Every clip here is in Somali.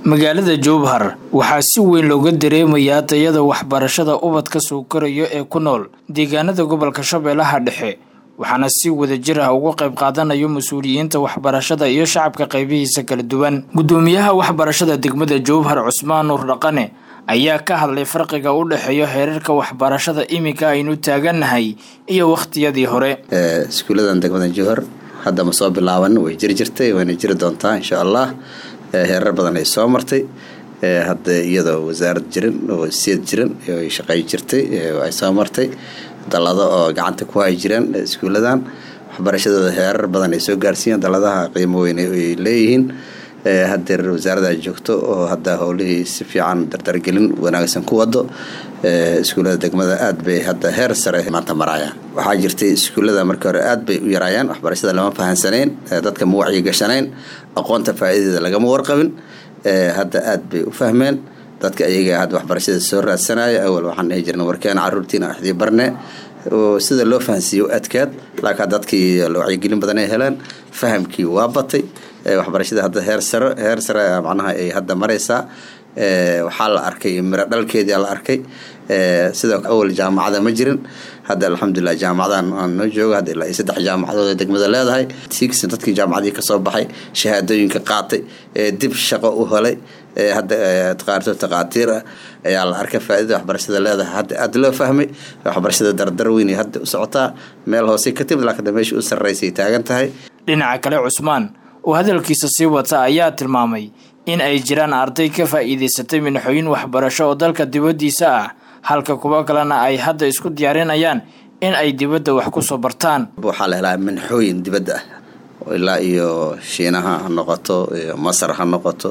magaalada jowhar waxaa si weyn looga dareemayaa tayada waxbarashada ubadka soo koraya ee ku nool deegaanada gobolka shabeellaha dhexe waxaana si wadajir ah uga qayb qaadanayo mas-uuliyiinta waxbarashada iyo shacabka qaybihiisa kala duwan guddoomiyaha waxbarashada degmada jowhar cusmaan nuur dhaqane ayaa ka hadlay farqiga u dhexeeya heerarka waxbarashada iminka aynu taagannahay iyo wakhtiyadii hore iskuuladan degmada jowhar hadda ma soo bilaaban way jiri jirtay wayna jiri doontaa insha allah heerar badan ay soo martay hadda iyadoo wasaarad jirin oo siyad jiran ay shaqey jirtay ay soo martay dalado oo gacanta ku hay jireen iskuuladan waxbarashadooda heerar badan ay soo gaarsiiyeen daladaha qiimo weyn ay leeyihiin hadeer wasaarada joogto oo hadda howlihii si fiican dardargelin wanaagsan ku wado iskuullada degmada aad bay hadda heer sare maanta maraayaan waxaa jirtay iskuullada markii hore aad bay u yaraayaan waxbarashada lama fahansanayn dadka ma wacyi gashanayn aqoonta faa'iidadeeda lagama warqabin hadda aad bay u fahmeen dadka ayaga hadda waxbarashada soo raadsanaya awal waxaan dhihi jirna warkeena caruurtiina axdii barne oo sida loo fahansiiyo adkaad laakiin dadkii wacyigelin badan ay heleen fahamkii waa batay waxbarashada hadda heer sare heer sare macnaha ay hadda maraysaa waxaa la arkay miro dhalkeedia la arkay sidoo awal jaamacada ma jirin hadda alxamdulilah jaamacadan aan noo joogo hadda ilaa iyo saddex jaamacadood degmada leedahay six dadkii jaamacadii kasoo baxay shahaadooyinka qaatay dib shaqo u helay hadda qaarto taqaatiir ah ayaa la arkay faaidada waxbarashada leedahay hadda aad loo fahmay waxbarashada dardar weyn hadda u socotaa meel hoose ka timid laakiin meesha u sarraysay taagan tahay dhinaca kale cusmaan oo hadalkiisa sii wata ayaa tilmaamay in ay jiraan arday ka faa'iidaysatay minxooyin waxbarasho oo dalka dibaddiisa ah halka kuwo kalena ay hadda isku diyaarinayaan in ay dibadda wax ku soo bartaan waxaa la helaa minxooyin dibadda ah ilaa iyo shiinaha ha noqoto masar ha noqoto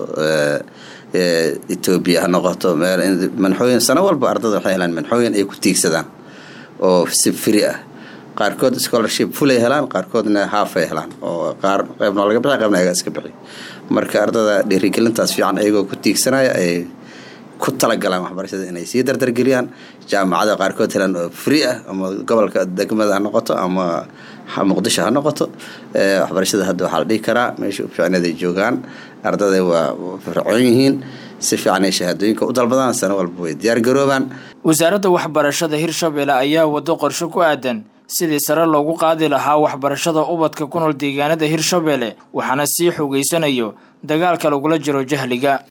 etoobiya ha noqoto minxooyin sano walba ardada waxay helaan minxooyin ay ku tiigsadaan oo si firi ah qaarkood scholarship fulay helaan qaarkoodna haafay helaan oo qaar qeybna laga bixi qeybna ayaga iska bixi marka ardada dhiirigelintaas fiican ayagoo ku tiigsanaya ay ku talagalaan waxbarashada inay sii dardargeliyaan jaamacada qaarkood helaan oo free ah ama gobolka degmada ha noqoto ama muqdisho ha noqoto waxbarashada hadda waxaa la dhihi karaa meesha u fiicneed ay joogaan ardada waa fircoon yihiin si fiican ay shahaadooyinka u dalbadaan sano walba way diyaar garoobaan wasaaradda waxbarashada hirshabeelle ayaa wado qorshe ku aadan sidii sare loogu qaadi lahaa waxbarashada ubadka ku nool deegaanada hirshabeelle waxaana sii xoogeysanayo dagaalka lagula jiro jahliga